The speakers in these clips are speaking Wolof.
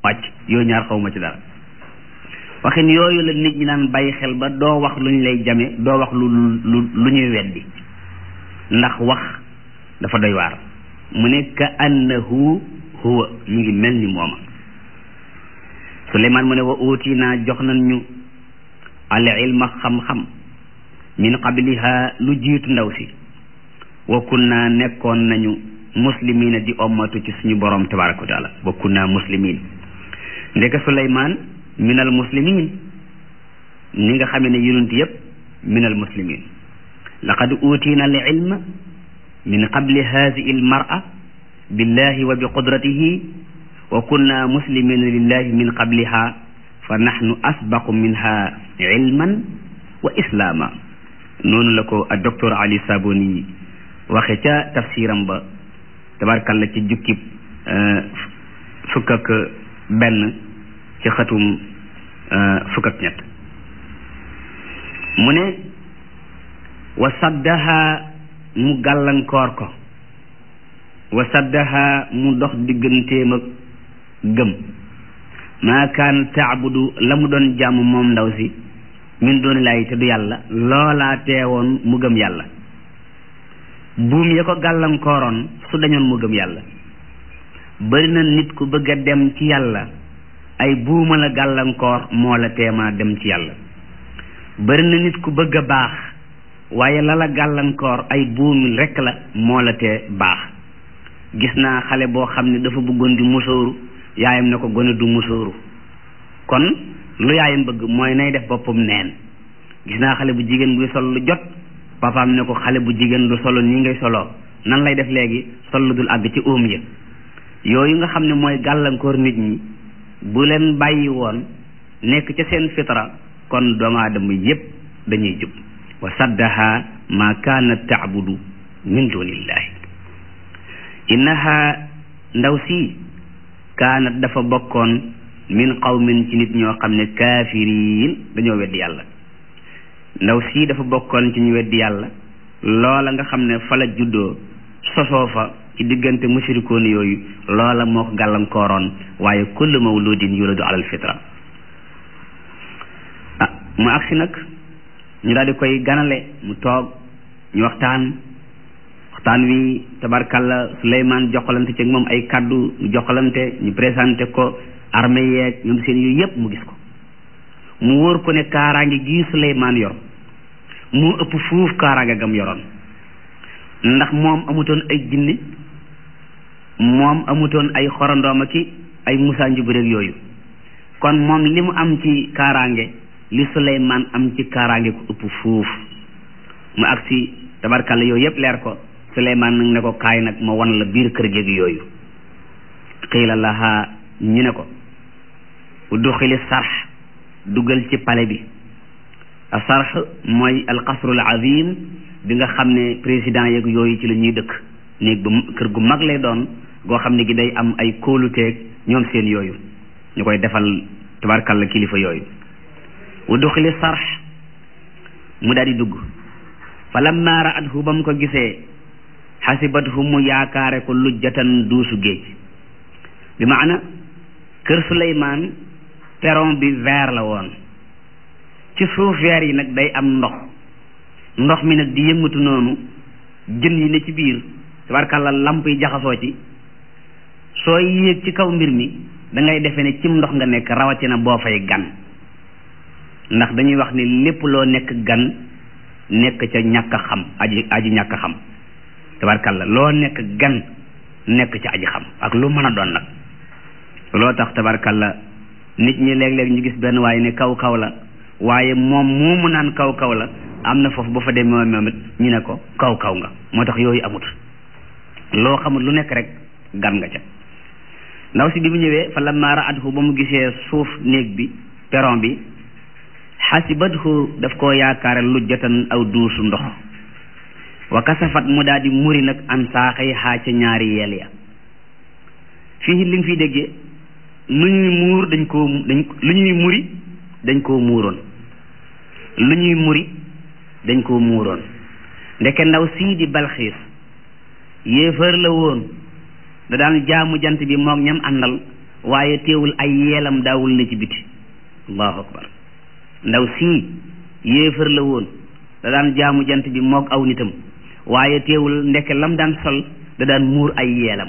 wàcc yooyu ñaar xawma ci dara waxin yooyu la nit ñi naan bàyyi xel ba doo wax lu ñu lay jame doo wax lu lu lu ñuy weddi ndax wax dafa doy waar mu ne ka annahu huwa mu ngi mel ni mooma Suleymaan mu ne wa uutinaa jox nañ ñu al ilma xam-xam min qabliha lu jiitu ndaw si wa kunna nekkoon nañu muslimina di ommatu ci suñu borom tabaraka wa taala wa kunna muslimin ndeke Suleymaan minal muslimin ni nga xamee ne yonent yëpp minal muslimin laqad uutina al ilma min qabli haadihi al mar'a billahi wa bi qudratihi wa kunna muslimina lillahi min qabliha fa nahnu asbaqu minha ilman wa islaama noonu la ko ak docteur Ali Saboni waxe ca tafsiram ba tabarkalla ci jukkib fukk ak benn ci xatum fukk ak ñett mu ne wa saddaha mu gàllankoor ko wa saddaha mu dox digganteem ak gëm maa kaan taabudu la mu doon jàmm moom ndaw si min dooni laay te du yàlla loolaa teewoon mu gëm yàlla buum ya ko gàllankooroon su dañoon mu gëm yàlla bari na nit ku bëgg a dem ci yàlla ay buuma la gàllankoor moo la teemaa dem ci yàlla bari na nit ku bëgg a baax waaye la la gàllankoor ay buumi rekk la moo la tee baax gis naa xale boo xam ne dafa bëggoon di musóoru yaayam ne ko gone du musóoru kon lu yaayam bëgg mooy nay def boppam neen gis naa xale bu jigéen buy sol lu jot papaam ne ko xale bu jigéen lu solo nii ngay soloo nan lay def léegi sol lu dul àgg ci óom ya yooyu nga xam ne mooy gàllankoor nit ñi bu leen bàyyi woon nekk ca seen fitra kon doomu aadama yépp dañuy jub wa saddaha ma kaanat taabudu min dunillahi innaha ndaw si kaanat dafa bokkoon min qawmin ci nit ñoo xam ne kaafiriin dañoo weddi yàlla ndaw si dafa bokkoon ci ñu weddi yàlla loola nga xam ne fa la juddoo sosoo fa ci diggante mushrikoon yooyu loola moo ko gàllankooroon waaye kullu mawludin yuladu alal fitra ah mu agsi nag ñu daal di koy ganale mu toog ñu waxtaan waxtaan wi tabarkalla Suleymaan joxalante ci moom ay kaddu mu joxalante ñu présenté ko armée yeeg ñoom seen yooyu yépp mu gis ko mu wóor ko ne kaaraange gii Suleymaan yor mu ëpp fuuf kaaraange gam yoroon ndax moom amutoon ay jinni moom amutoon ay xorandooma ki ay musaa njubureeg yooyu kon moom li mu am ci kaaraange li Suleymaan am ci kaaraange ku ëpp fuuf mu agsi tabarkalla yooyu yépp leer ko Suleymaan nag ne ko kaay nag ma wan la biir kër géeg yooyu xiila laha ñu ne ko udduxili sarx dugal ci pale bi a sarx mooy alqasrul azim bi nga xam ne président yeeg yooyu ci la ñuy dëkk néeg bu kër gu mag lay doon goo xam ne gi day am ay kóoluteeg ñoom seen yooyu ñu koy defal tabarkalla kilifa yooyu udduxili sarx mu daal di dugg fa lamma raathu ba mu ko gisee xasibathu mu yaakaare ko lujjatan duusu géej bi maana kër Suleymaan peron bi vert la woon ci suuf vert yi nag day am ndox ndox mi nag di yëngatu noonu jën yi ne ci biir tabarkàlla lamp yi jaxasoo ci sooy yéeg ci kaw mbir mi da ngay defee ne cim ndox nga nekk rawatina boo fay gan ndax dañuy wax ni lépp loo nekk gan nekk ca ñàkk xam aji aji ñàkk xam tabarkàlla loo nekk gan nekk ca aji xam ak lu mën a doon nag loo tax tabarkàlla nit ñi léeg-léeg ñu gis benn waaye ne kaw kaw la waaye moom moomu naan kaw kaw la am na foofu ba fa demee moom it ñu ne ko kaw kaw nga moo tax yooyu amut loo xamul lu nekk rek gan nga ca ndaw si bi mu ñëwee fa lamma raathu ba mu gisee suuf néeg bi peron bi xasibathu daf koo yaakaare lujjatan aw duusu ndox wa kasafat mu daal di muri nag an saaxay xaa ca ñaari yeel ya fii li nga fiy déggee lu ñuy muur dañ koo dañ lu ñuy muri dañ koo muuroon lu ñuy muri dañ koo muuroon ndeke ndaw sii di balxiis yéefar la woon da daan jaamu jant bi moog ñam àndal waaye teewul ay yeelam daawul ne ci biti allahu akbar ndaw sii yéefar la woon da daan jaamu jant bi moog aw nitam waaye teewul ndeke lam daan sol da daan muur ay yeelam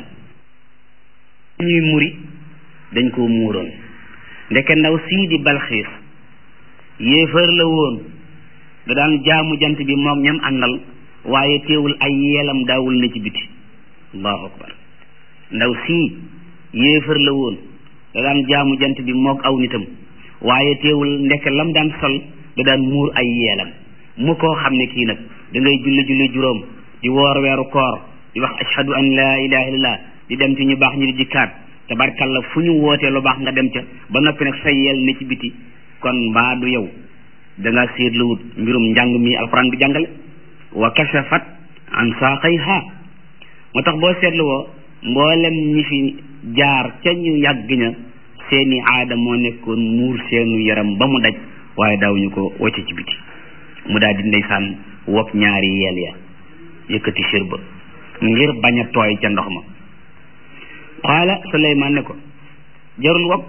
ñuy muri dañ koo muuroon ndeke ndaw sii di balxiis yéefar la woon da daan jaamu jant bi moog ñam àndal waaye teewul ay yeelam daawul ne ci biti allahu akbar ndaw sii yéefar la woon da daan jaamu jant bi moog aw nitam waaye teewul ndeke lam daan sol da daan muur ay yeelam mu koo xam ne kii nag da ngay julli julli juróom di woor weeru koor di wax ashhadu an laa ilaha illallah di dem ci ñu baax ñu di jikkaat tabarkalla fu ñu wootee lu baax nga dem ca ba noppi nag sa yeel ne ci biti kon mbaa du yow da nga seetluwut mbirum njàng mi alquran bi jàngale wa kashafat an saaqayha moo tax boo seetluwoo mboolem ñi fi jaar ca ñu yàgg ña seeni aada moo nekkoon muur seenu yaram ba mu daj waaye daawuñu ko wocce ci biti mu daal di ndeysaan wokk ñaari yeel ya yëkkati sir ba ngir bañ a tooy ca ndox ma qaala suleymaan ne ko jarul wokk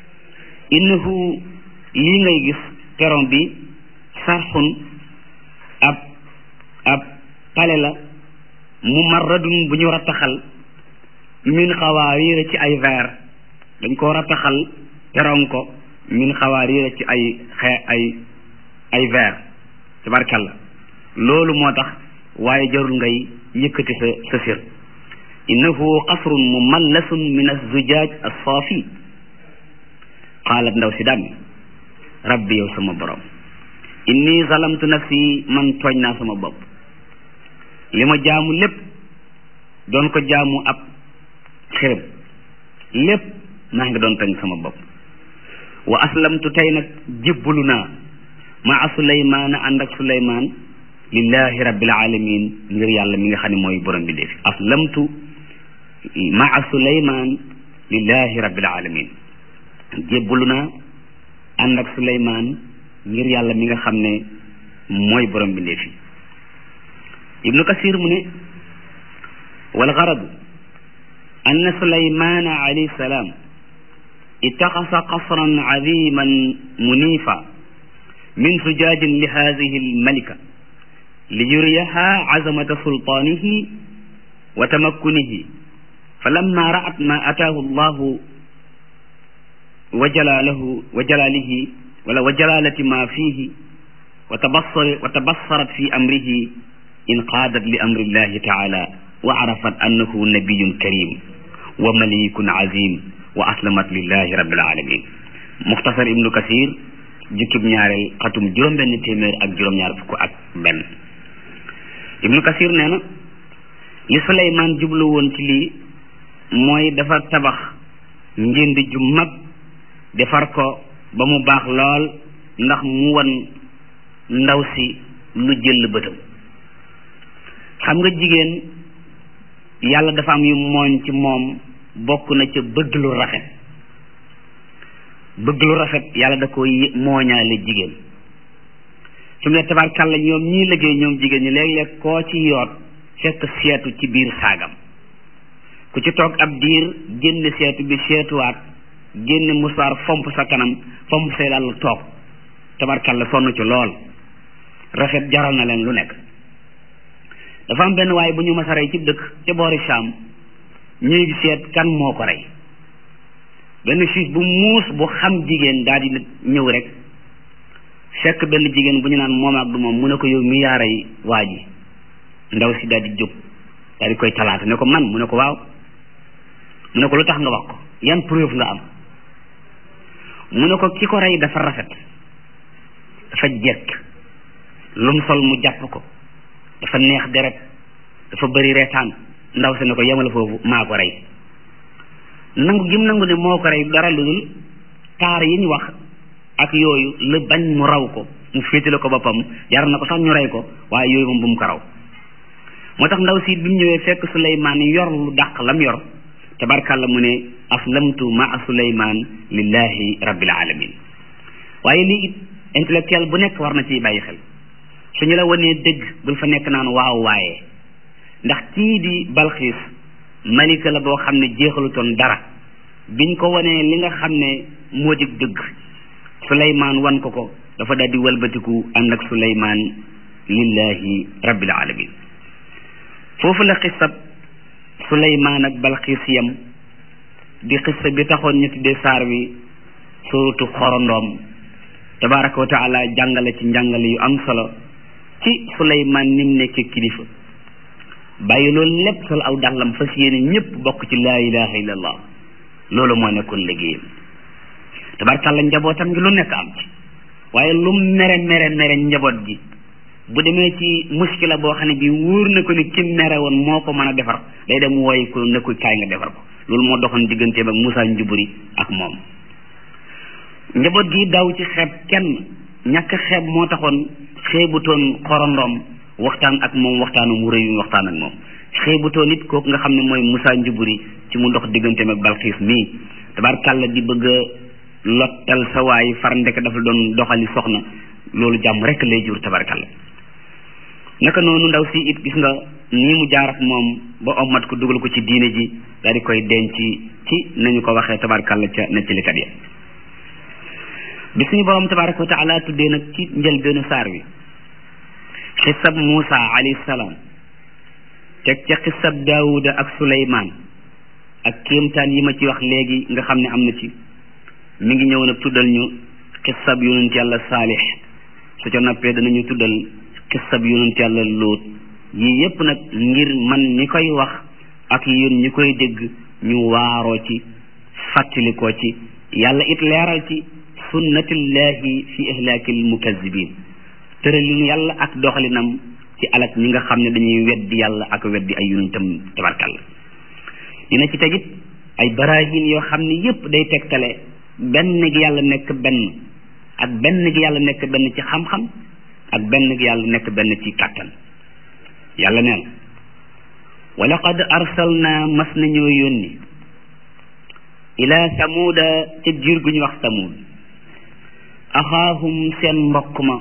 innahu lii ngay gis peron bi sarxun ab ab pale la mumarradun bu ñu rattaxal min xawaariira ci ay verre dañ ko rattaxal peron ko min xawaariira ci ay xe ay ay verre tabarkalla loolu moo tax waaye jarul ngay yëkkati sa sa sir innahu qasrun mumallasun min azzujaaj assaafi qaalat ndaw si daan rabbi yow sama borom inni zalamtu nafsi man tooñ naa sama bopp li ma jaamu lépp doon ko jaamu ab xërëm lépp maa ngi doon tooñ sama bopp wa aslamtu tey nag jébbalu naa maa suleymaana ànd ak suleymaan lillahi rabbil alamin ngir yàlla mi nga xam ne mooy borom bi defi aslamtu maa suleymaan lillahi rabbil alamin jébbalu naa ànd ak suleymaan ngir yàlla mi nga xam ne mooy borom bi defi ibnu kasir mu ne wal garadu anna sulaymana alayhi salaam ittaxasa qasran aziman munifa min sujaajin li hadihi almalika liyuriyaha azamata sultaanihi wa tamakkunihi falamma ra'at ma ataahu allahu wa jalaalahu wa jalaalihi wala wa jalaalati ma fiihi wa tabassar wa tabassarat fi amrihi inqaadat li amri llahi taala wa arafat annahu nabiyun karim wa malikun azim wa aslamat lillahi rabbil alamin muxtasar ibnu kasir jukkib ñaareel xatum juróom-benn téeméer ak juróom-ñaar fukk ak benn ibnu kasir nee na li suleymaan jublu woon ci lii mooy dafa tabax njënd ju mag defar ko ba mu baax lool ndax mu wan ndaw si lu jël bëtam xam nga jigéen yàlla dafa am yu mooñ ci moom bokk na ca bëgg lu rafet bëgg lu rafet yàlla da ko mooñaale jigéen su mu ne tabarkàlla ñoom ñii liggéey ñoom jigéen ñi léeg-léeg koo ci yoot fekk seetu ci biir saagam ku ci toog ab diir génn seetu bi seetuwaat génn musaar fomp sa kanam fomp say dal toog tabarkàlla sonn ci lool rafet jaral na leen lu nekk dafa am benn waaye bu ñu mas a rey ci dëkk ca boori Saam ñuy seet kan moo ko rey benn juge bu muus bu xam jigéen daal di ñëw rek fekk benn jigéen bu ñu naan moom ak du moom mu ne ko yow mi yaa rey waa ji ndaw si daal di jóg daal di koy talaata ne ko man mu ne ko waaw mu ne ko lu tax nga wax ko yan preuve nga am mu ne ko ki ko rey dafa rafet dafa jekk lum sol mu jàpp ko dafa neex deret dafa bëri reetaan ndaw si ne ko yemal foofu maa ko rey nangu gim nangu ne moo ko rey dara lu dul taar yi ñu wax ak yooyu la bañ mu raw ko mu féetale ko boppam jar na ko sax ñu rey ko waaye yooyu moom bu mu ko raw moo tax ndaw si bi mu ñëwee fekk Suleymaan yor lu dàq lam yor tabarkàlla mu ne aslamtu maa Suleymaan lillahi rabbil alamin waaye lii it intellectuel bu nekk war na ciy bàyyi xel suñu la wanee dëgg bul fa nekk naan waaw waaye ndax kii di balxiis malika la boo xam ne jeexalutoon dara biñ ko wanee li nga xam ne moo di dëgg suleymaan wan ko ko dafa daldi walbatiku ànd ak suleymaan lillahi rabbil alamin foofu la xisab suleymaan ak balxiis yam di xissa bi taxoon ñu tuddee saar wi suratu xorondoom tabaraka wa taala jàngale ci njàngale yu am solo ci suleymaan nim nekkee kilifa bàyyi loolu lépp sol aw dàllam fas yéene ñëpp bokk ci laa ilaha illallah loolu moo nekkoon liggéeyam tabarkàlla njabootam gi lu nekk am ci waaye lu mere mere mere njaboot gi bu demee ci muskila boo xam ne bi wóor na ko ni ki mere woon moo ko mën a defar day dem wooyi ko ne ko kaay nga defar ko loolu moo doxoon digganteem ak Moussa Njuburi ak moom njaboot gi daw ci xeeb kenn ñàkk xeeb moo taxoon xeebutoon xorondoom waxtaan ak moom waxtaanu mu rëy yu waxtaan ak moom xeebutoon it kooku nga xam ne mooy Moussa Njuburi ci mu dox digganteem ak Balxiis mii tabarkàlla di bëgg a lottal sa waay far ndek dafa doon doxali soxna loolu jàmm rek lay jur tabarkàlla naka noonu ndaw si it gis nga nii mu jaar ak moom ba ommat ko dugal ko ci diine ji daal di koy denc ci nañu ko waxee tabarkàlla ca nettalikat ya bi suñu borom tabaraka wa taala tuddee nag ci njëlbeenu saar wi xisab Muusa alayhi salaam teg ca xisab Daawuda ak Suleymaan ak kéemtaan yi ma ci wax léegi nga xam ne am na ci mi ngi ñëw nag tuddal ñu xisab yonent yàlla saalix su ca noppee danañu tuddal xisab yonent yàlla lóot yii yépp nag ngir man ñi koy wax ak yéen ñi koy dégg ñu waaroo ci fàttalikoo ci yàlla it leeral ci sunnatillahi fi ihlaakil mukazzibin tëralinu yàlla ak doxalinam ci alak ñi nga xam ne dañuy weddi yàlla ak weddi ay yonentam tabarkalla dina ci tegit ay barahin yoo xam ne yépp day tegtale benn gi yàlla nekk benn ak benn gi yàlla nekk benn ci xam-xam ak benn gi yàlla nekk benn ci kàttan yàlla neen wa laqad arsalna mas nañoo yónni ila samuuda ca giir gu ñu wax samuud axaahum seen mbokk ma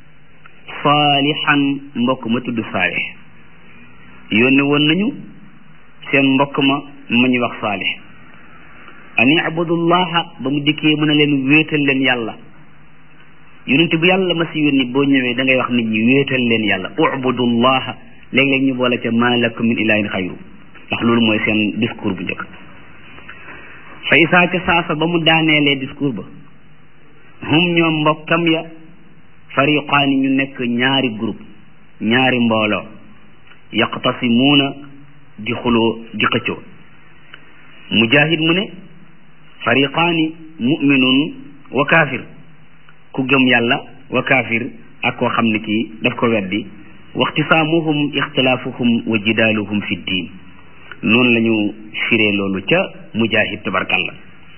saalixan mbokk ma tudd saalix yónni woon nañu seen mbokk ma ma ñu wax saalix an ibudullaha ba mu dikkee mën a leen wéetal leen yàlla yonent bu yàlla ma si yónni boo ñëwee da ngay wax nit ñi wéetal leen yàlla ubudullaha léeg-léeg ñu boole ca ma lakum min ilahin xayru ndax loolu mooy seen discours bu njëkk fa isaa ca saasa ba mu daaneelee discours ba hum ñoom mbokkam ya fariqaani ñu nekk ñaari groupe ñaari mbooloo yaqtasimuuna di xuloo di xëccoo mujahid mu ne fariqaani muminun wa kaafir ku gëm yàlla wa kaafir ak koo xam ne kii daf ko weddi waxtisaamuhum ixtilaafuhum wa jidaaluhum fi diin noonu la ñu firee loolu ca mujahid tabarkalla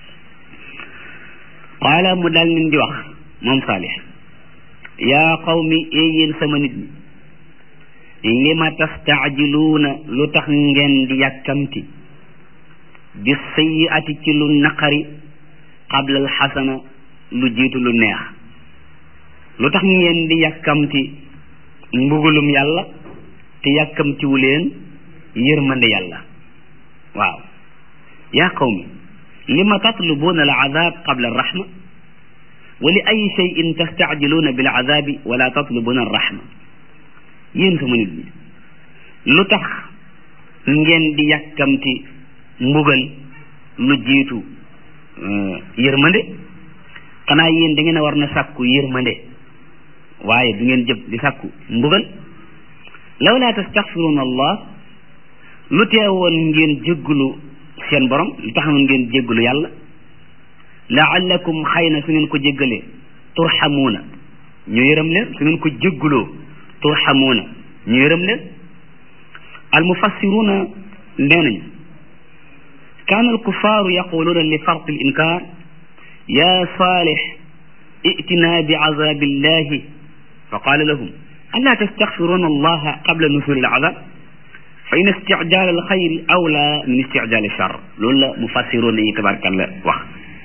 qaala mu daal leen di wax moom saalix yaa qawmi ee yéen sama nit ñi lima tastaajiluuna lu tax ngeen di yàkkamti bi sayyiati ci lu naqari qabla al xasana lu jiitu lu neex lu tax ngeen di yàkkamti mbugulum yàlla te yàkkamtiwu leen yërmande yàlla waaw yaa qawmi lima tatlubuuna al azab qabla arrahma wa li ay cheyin tastaajiluuna bil azabi wala tatlubuuna arrahma yéen sama nit ñi lu tax ngeen di yàkkamti mbugal lu jiitu yërmande xanaa yéen da ngeen a war na sàkku yërmande waaye du ngeen jëb di sàkku mbugal law laa tastaxfiruuna allah lu teewoon ngeen jéggulu seen borom lu taxawoon ngeen jéggulu yàlla laallakum xëy na su ngeen ko jéggalee turxamuuna ñu yërëm leen su ngeen ko jégguloo turxamuuna ñu yërëm leen almufassiruuna nee nañu kaana alkufaaru yaquluuna li farqi alinkaar ya saalix itina bi azabillahi fa qaala lahum alaa tastaxfiruuna allaha qabla nusuli alazab fa in isticjaal alxayri awla min isticjaal alchar loolu la mufassiruuna yi tabarakalla wax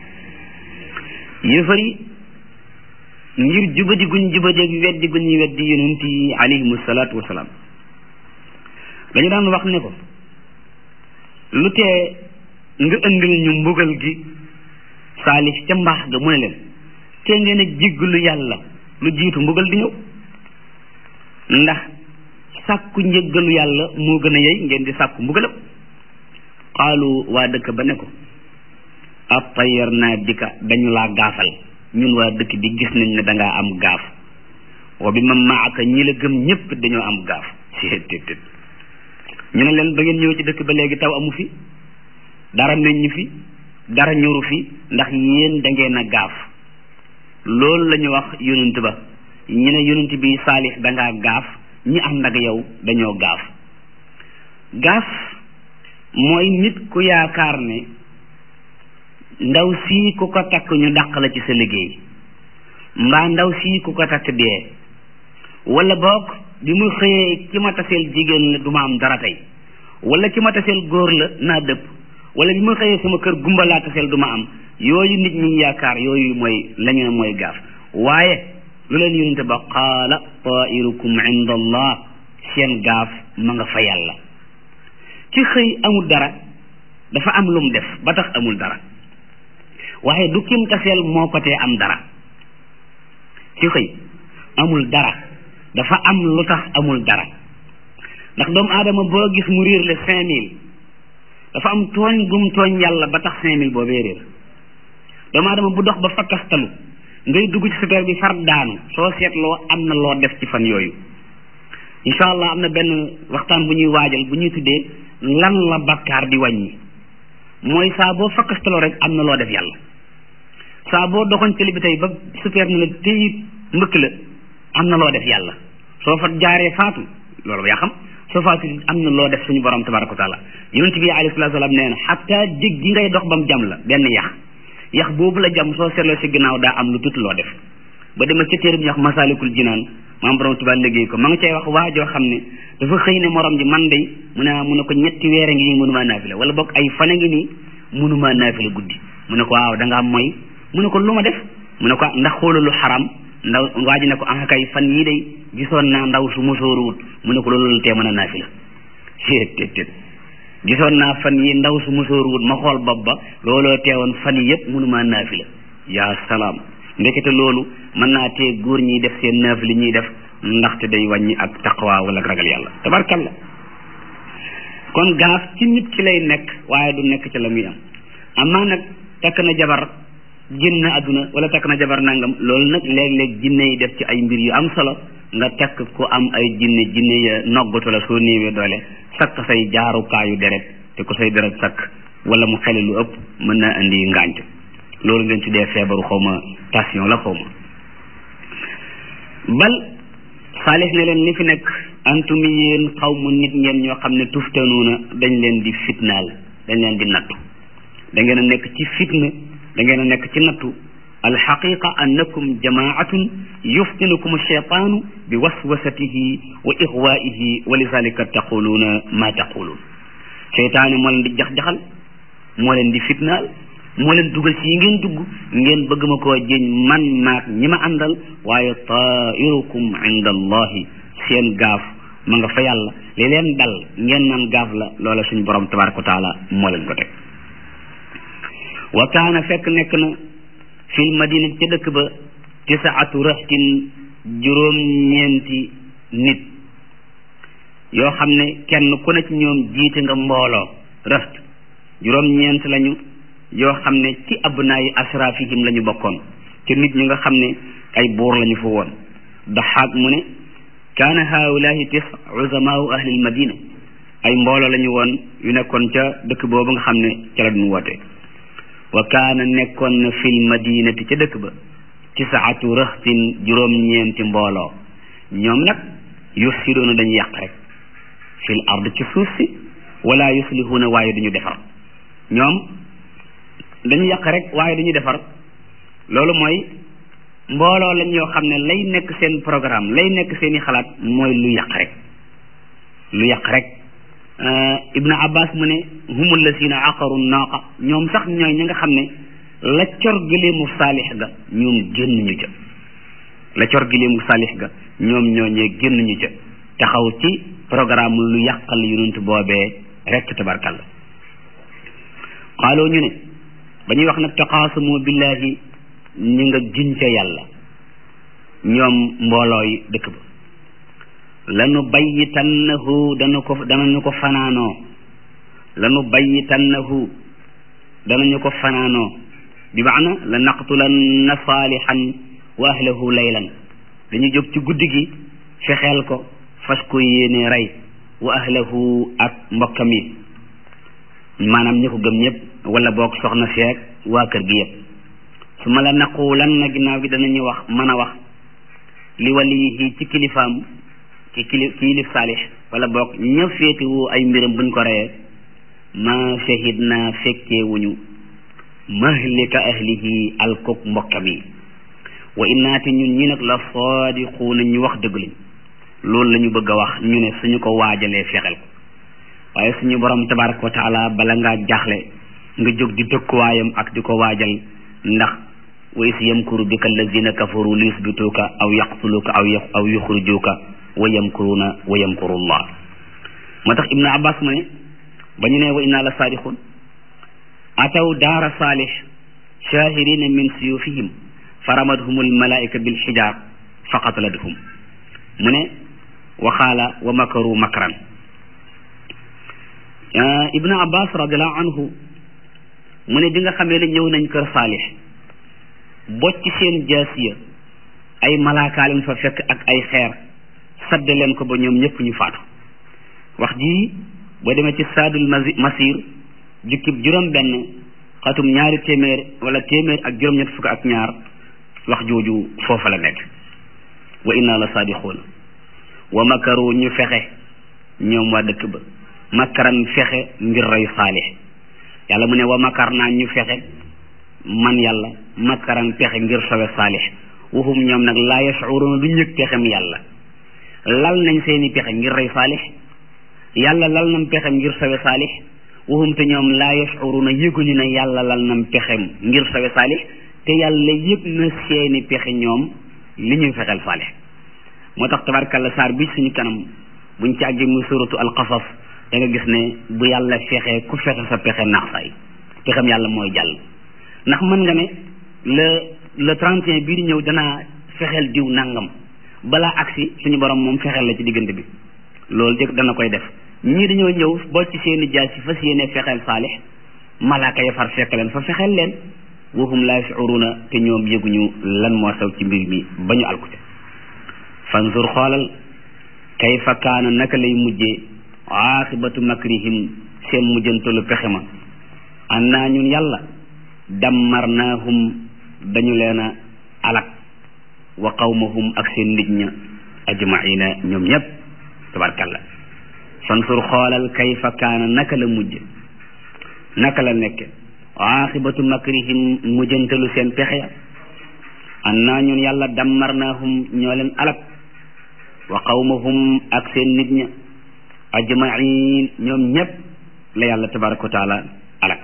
yëfar yi ngir jubadi guñ jubadi ak weddi guñ weddi yonent yi alayhim salaatu wasalaam dañu daan wax ne ko lu tee nga indil ñu mbugal gi saalix ca mbaax ga mu ne leen te ngeen a jéggalu yàlla lu jiitu mbugal di ñëw ndax sàkku njëggalu yàlla moo gën a yey ngeen di sàkku mbugalam xaalu waa dëkk ba ne ko attayar naa bika dañu laa gaafal ñun waa dëkk bi gis nañ ne dangaa am gaaf wa bi ma maaka ñi la gëm ñëpp dañoo am gaaf seetétét ñu ne leen ba ngeen ñëw ci dëkk ba léegi taw amu fi dara meññ fi dara ñoru fi ndax yéen da ngeen a gaaf loolu la ñu wax yonent ba ñu ne yonent bi saalix dangaa gaaf ñi ànd ak yow dañoo gaaf gaaf mooy nit ku yaakaar ne ndaw sii ku ko takk ñu dàq la ci sa liggéey mbaa ndaw sii ku ko takk dee wala boog bi mu xëyee ki ma taseel jigéen la du ma am dara tey wala ki ma taseel góor la naa dëpp wala bi ma xëyee sama kër gumba laa taseel du ma am yooyu nit ñi yaakaar yooyu mooy la ñu ne mooy gaaf waaye lu leen yonente ba qaala tairukum inda allah seen gaaf ma nga fa yàlla ci xëy amul dara dafa am lu mu def ba tax amul dara waaye du kim taseel moo ko tee am dara ci xëy amul dara dafa am lu tax amul dara ndax doomu aadama boo gis mu réer le cinq mille dafa am tooñ gum tooñ yàlla ba tax cinq mille boobee réer doomu aadama bu dox ba fakkastalu ngay dugg ci super bi far daanu soo seetloo am na loo def ci fan yooyu incha allah am na benn waxtaan bu ñuy waajal bu ñuy tuddee lan la bakkaar di wàññi mooy saa boo fakkastaloo rek am na loo def yàlla saa boo doxoon télé bi tey ba super na la téyi mbëkk la am na loo def yàlla soo fa jaaree faatu loolu yaa xam soo faatu am na loo def suñu borom tabaraka wa taala yonent bi alayhi salaatu salaam nee na xataa jég gi ngay dox ba mu jam la benn yax yax boobu la jam soo seetloo si ginnaaw daa am lu tuuti loo def ba dema ca téere bi ñuy wax masalikul jinaan maam borom tubaab liggéey ko ma nga cay wax waa joo xam ne dafa xëy ne morom ji man day mu ne mu ne ko ñetti weer a ngi nii mënumaa naafila wala boog ay fan a ngi nii mënumaa naafila guddi mu ne ko waaw da ngaa mooy mu ne ko lu ma def mu ne ko ndax xoolu lu xaram ndaw waa ji ne ko ah kay fan yii day gisoon naa ndaw su mosooruwut mu ne ko loolu la tee mën a naafila tet tet gisoon naa fan yi ndaw su mosooruwut ma xool bopp ba looloo teewoon fan yi yëpp mënumaa naafila yaa salaam ndekete loolu mën naa tee góor ñiy def seen naafila ñuy def ndaxte day wàññi ak taqwa wala ragal yàlla tabarkalla kon gaaf ci nit ki lay nekk waaye du nekk ci la muy am amaa nag takk na jabar génn àdduna wala takk na jabar nangam loolu nag léeg-léeg jinne yi def ci ay mbir yu am solo nga takk ku am ay jinne jinne ya noggatu la soo néewee doole sakk say jaarukaayu deret te ku say deret sakk wala mu xele lu ëpp mën naa indi ngànc loolu ngeen tuddee feebaru xaw ma tension la xaw ma bal saalix ne leen li fi nekk antumi yéen xaw mu nit ngeen ñoo xam ne tuftanuuna dañ leen di fitnaal dañ leen di nattu da ngeen a nekk ci fitna da ngeen a nekk ci nattu alxaqiqa annakum jamaatun yuftinukum alcheytaanu bi waswasatihi wa ixwaihi wa lidalika taquluuna ma taquluun cheytaane moo leen di jax-jaxal moo leen di fitnaal moo leen dugal ci yi ngeen dugg ngeen bëgg ma koo jéñ man maak ñi ma àndal waaye tairukum inda allahi seen gaaf ma nga fa yàlla li leen dal ngeen naan gaaf la loola suñu borom tabaraka wa taala moo leen ko teg wa kaana fekk nekk na fil madina ca dëkk ba tisaatu raxtin juróom ñeenti nit yoo xam ne kenn ku ne ci ñoom jiite nga mbooloo raxt juróom ñeent lañu yoo xam ne ci abnaayi asrafihim la ñu bokkoon te nit ñi nga xam ne ay buur lañu fa woon daxaak mu ne kaana haulahi tis uzamaau ahli almadina ay mbooloo la ñu woon yu nekkoon ca dëkk boobu nga xam ne ca la duñ woote wa kaana nekkoon na fil madinati ca dëkk ba tisaatu raxtin juróom-ñeenti mbooloo ñoom nag yufsiduuna dañu yàq rek fil ard ci suuf si wala yuslihuuna waaye duñu defar ñoom dañu yàq rek waaye duñu defar loolu mooy mbooloo lañ yoo xam ne lay nekk seen programme lay nekk seen i xalaat mooy lu yàq rek lu yàq rek ibnu abbas mu ne humu lasina aqaru naaqa ñoom sax ñooy ñi nga xam ne la cor gileemu saalix ga ñoom génn ñu ca la cor gileemu saalix ga ñoom ñooñee génn ñu ca taxaw ci programme lu yàqal yonent boobee rek tabarkalla xaaloo ñu ne ba ñuy wax nag taqaasamu billahi ñu nga giñ ca yàlla ñoom mboolooy dëkk ba lanu bayyitannahu dana ko danañu ko fanaanoo lanu bayyitannahu danañu ko fanaanoo bi maana la naqtulanna saalihan wa ahlahu laylan dañu jóg ci guddi gi fexeel ko fas ko yéene rey wa ahlahu ak mbokkam yi maanaam ñi ko gëm ñëpp wala boog soxna seeg waa kër gi yëpp su ma la naqulan na ginnaaw gi danañu wax mën a wax li waliyi ci kilifaam ci kili kilif saalix wala boog ña féetewu ay mbiram buñ ko reyee ma shahid na fekkee wuñu mahlika ahlihi alkuk mbokkam yi wa innaati ñun ñi nag la saadiquuna ñu wax dëgg lañ loolu la ñu bëgg a wax ñu ne suñu ko waajalee fexel ko waaye suñu borom tabaraka wa taala bala ngaa jaaxle nga jóg di dëkkuwaayam ak di ko waajal ndax wa is yamkuru bika allazina kafaru li yusbituuka aw yaqtuluuka aw aw yuxrijuuka wa yamkuruuna wa yamkuru llah moo tax ibnu abbas mu ne ba ñu ne wa inna la saadiqun ataw daara saalix shahirina min suyufihim fa ramadhum almalaika bilxijaar fa qataladhum mu ne waxaala wa makaru makran ibnu abbas radiallahu anhu mu ne bi nga xamee ne ñëw nañ kër saalix bocc seen jaasiya ay malaakaa leen fa fekk ak ay xeer sadde leen ko ba ñoom ñëpp ñu faatu wax ji boo demee ci saadul masir jukkib juróom benn xatum ñaari téeméer wala téeméer ak juróom ñett fukk ak ñaar wax jooju foofa la nekk wa inna la saadiquuna wa makaru ñu fexe ñoom waa dëkk ba makaran fexe ngir rey saalix yàlla mu ne wa makar naa ñu fexe man yàlla makaran pexe ngir sowe saalix waxum ñoom nag laa yashuruna du ñëg pexem yàlla lal nañ seeni pexe ngir rey saalix yàlla lal nam pexem ngir sowe saalix waxum te ñoom laa yashuruna yëguñu ne yàlla lal nam pexem ngir sowe saalix te yàlla yëg na seeni pexe ñoom li ñuy fexeel saalix moo tax tabarkalla saar bi suñu kanam buñ ci àggee muy suratu alqasas da nga gis ne bu yàlla fexe ku fexe sa pexe naax say pexem yàlla mooy jàll ndax mën nga ne le le 31 bii di ñëw danaa fexeel diw nangam balaa agsi suñu borom moom fexeel la ci diggante bi loolu jëkk dana koy def ñii dañoo ñëw boo ci seeni jaas si fas yéene fexeel saalix malaaka ya far fekk leen fa fexeel leen waxum laa yashuruna te ñoom yëguñu lan moo xew ci mbir mi ba ñu alkute fanzur xoolal kayfa kaana naka lay mujjee aaxibatu makrihim seen mujjantalu pexe ma annaa ñun yàlla dammarnaahum dañu leen a alak wa qawmahum ak seen nit ña ajmaina ñoom ñëpp tabarkalla fansur xoolal kayfa kaana naka la mujj naka la nekke aaxibatu makrihim mujjantalu seen pexe ya annaa ñun yàlla dammarnaahum ñoo leen alak wa qawmahum ak seen nit ña ajmain ñoom ñëpp la yàlla tabaraka wa taala alak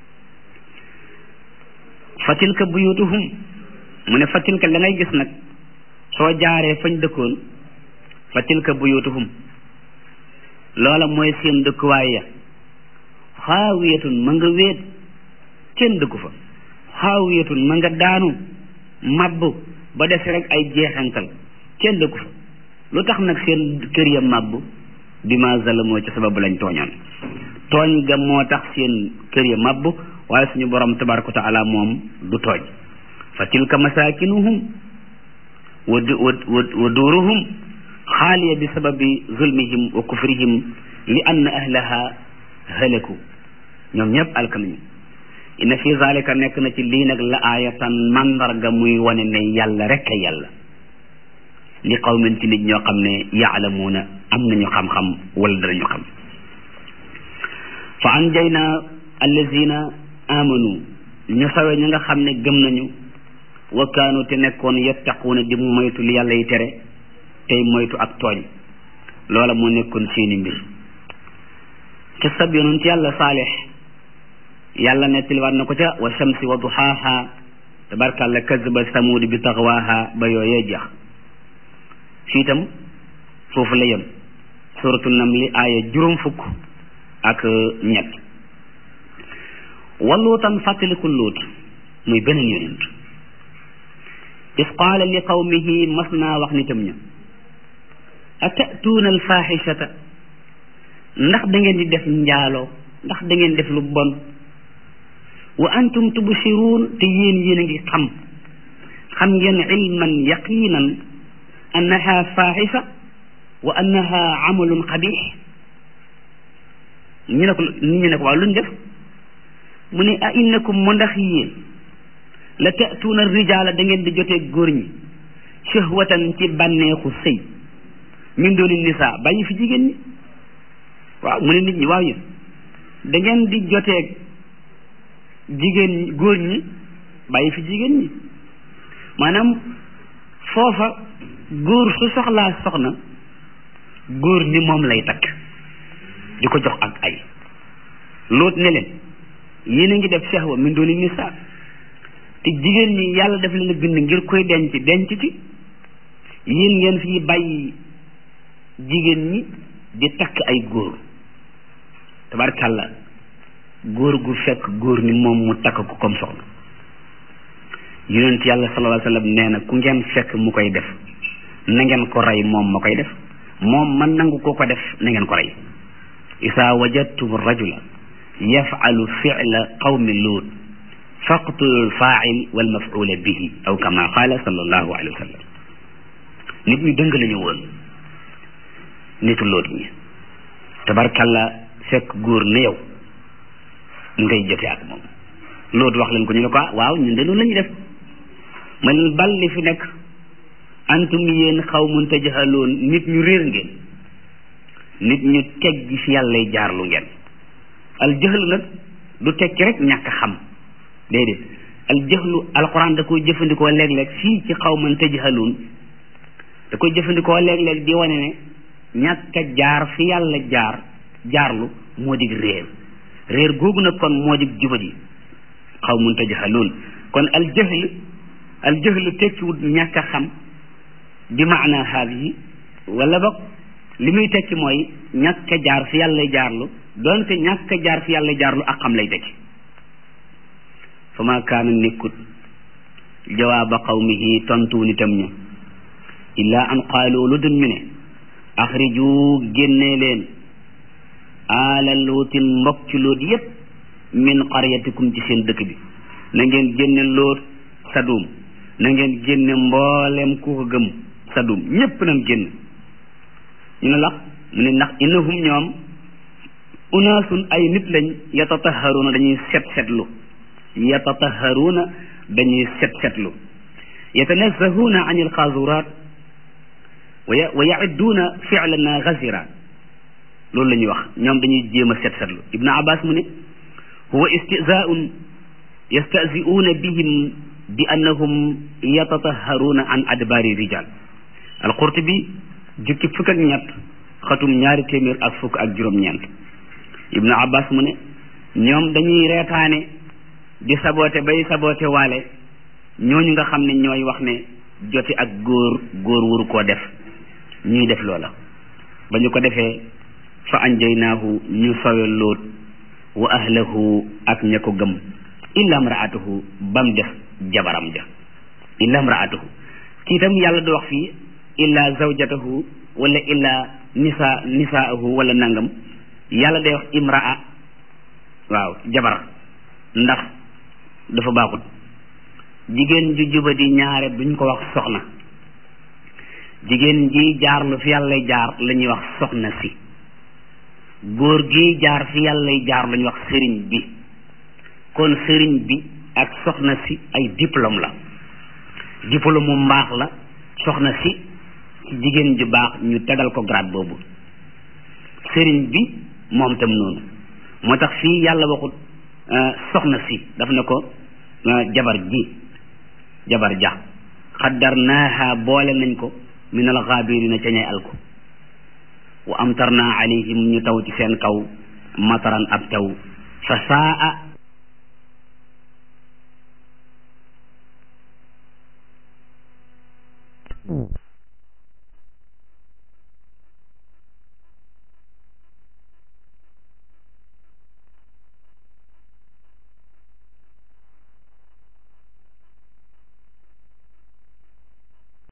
fa tilka buyutuhum mu ne fa tilka la ngay gis nag soo jaaree fañ dëkkoon fa tilka buyutuhum loola mooy seen dëkkuwaay ya xaawiyatun ma nga wéet kenn dëkku fa xaawiyatun ma nga daanu màbb ba des rek ay jeexantal kenn dëkku fa lu tax nag seen kër ya màbb bi ma zalamoo ci sababu lañ tooñoon tooñ ga moo tax seen kër ya màbb waaye suñu borom tabaraka wa taala moom du tooñ fa tilka masakinuhum wa wa duuruhum xaaliya bi sababi zulmihim wa kufrihim li anna ahlaha halaku ñoom ñëpp alkanañu inna fi zalika nekk na ci lii nag la aayatan mandarga muy wane ne yàlla rek a yàlla li qawmin ci nit ñoo xam ne yaalamuuna am nañu xam-xam wala danañu xam fa anjayna allazina amanu ñu sawe ñi nga xam ne gëm nañu wa kaanu te nekkoon yattaquuna di moytu li yàlla yi tere tey moytu ak tooñ loola moo nekkoon seeni mbir ca sab yonent yàlla saalix yàlla nettaliwaat na ko ca wa shamsi wa duhaaha tabarkàlla kazaba samuud bi taxwaaha ba yooyee jeex fii itam foofu la yem suratu namli aaya juróom fukk ak ñett wa luutan fàttaliku luut muy beneen yonent is qaala li qawmihi mas naa wax nitam ña atatuuna alfaxishata ndax da ngeen di def njaaloo ndax da ngeen def lu bon wa antum tubsiruun te yéen yéen a ngi xam xam ngeen ilman yaqinan annaha faxisha wa annaha amalun xabix ñu ne ko nit ñi ne ko waaw luñ def mu ne a innakum mu ndax yéen la tatuuna rijaala da ngeen di jotee góor ñi shahwatan ci bànneexu sëy min dooni nisaa bàyyi fi jigéen ñi waaw mu ne nit ñi waaw yéen da ngeen di jotee jigéen ñi góor ñi bàyyi fi jigéen ñi maanaam foofa góor su soxlaa soxna góor ni moom lay takk di ko jox ak ay loot ne leen yéen a ngi def shahwa min dooni nisaa te jigéen ñi yàlla def leen a bind ngir koy denc denc ci yéen ngeen fii bàyyi jigéen ñi di takk ay góor tabarkàlla góor gu fekk góor ni moom mu takk ko comme soxna yonent yàlla sallallahu alayhi wa sallam nee na ku ngeen fekk mu koy def na ngeen ko rey moom ma koy def moom man nangu koo ko def na ngeen ko rey isa wajadtum rajula yafalu fila qawmi luut faqtulu lfail walmafula bihi aw kama qaala sallallahu alayhi wa sallam nit ñu dëng lañu woon nitu loot ñi tabarkalla fekk góor ne yow ngay jote ak moom loot wax leen ko ñu ne ko ah waaw ñun de noonu la ñuy def ma leen bal li fi nekk antum yéen xawmun tajhaloon nit ñu réer ngeen nit ñu teggi fi yàllay jaarlu ngeen al jahlu nag du tekki rek ñàkk xam déedéet al jahlu alquran da koy jëfandikoo léeg-léeg fii ci xawman tajhaloon da koy jëfandikoo léeg-léeg di wane ne ñàkk a jaar fi yàlla jaar jaarlu moo dig réer réer googu nag kon moo dig jubadi xawmun tajhaloon kon al jahl al jahlu tekkiwut ñàkk a xam bi maana haadihi wala boog li muy tekki mooy ñàkk a jaar fi yàlla jaarlu doonte ñàkk a jaar fi yàlla jaarlu ak xam lay tekki fa ma kaana nekkut jawaaba qawmihi tontu nitam ña illa an qaalu lu dul ñu ne axriju génnee leen aala lootin mbokk ci loot yépp min qaryatikum ci seen dëkk bi na ngeen génne loot sadum na ngeen génne mboolem ku ko gëm sadum ñépp nañ génn ñu ne lax mu ne ndax innahum ñoom unaasun ay nit lañ yatataharuuna dañuy set setlu yatataharuuna dañuy set setlu yatanazzahuuna an alxaazuraat wa yacidduuna ficlana gazira loolu la ñuy wax ñoom dañuy jéem a set setlu ibnu abbas mu ne huwa istizaaun yastaziuuna bihim bi annahum yatataharuuna an adbaari rijal alqurtubi jukki fukk ak ñett xatum ñaari téeméer ak fukk ak juróom-ñeent ibnu abbas mu ne ñoom dañuy reetaane di saboote bay saboote waale ñooñu nga xam ne ñooy wax ne joti ak góor góor waru koo def ñuy def loola ba ñu ko defee fa anjaynaahu ñu sowe lóot wa ahlahu ak ña ko gëm illa mraatuhu bam def jabaram ja illa mraatuhu kii itam yàlla du wax fii illa zawjatahu wala illa nisa nisaahu wala nangam yàlla day wax imraa waaw jabar ndax dafa baaxut jigéen ju jubadi ñaare duñ ko wax soxna jigéen ji jaar lu fi yàllay jaar la ñuy wax soxna si góor gi jaar fi yàllay jaar la ñuy wax sëriñ bi kon sëriñ bi ak soxna si ay diplôme la diplôme mu mbaax la soxna si ci jigéen ju baax ñu tegal ko grade boobu sëriñ bi moom tam noonu moo tax fii yàlla waxut soxna si daf ne ko jabar ji jabar ja xaddarnaaha boole nañ ko min alxaabirina ca ñay alko wa amtarna alayhim ñu taw ci seen kaw mataran ab taw fa saa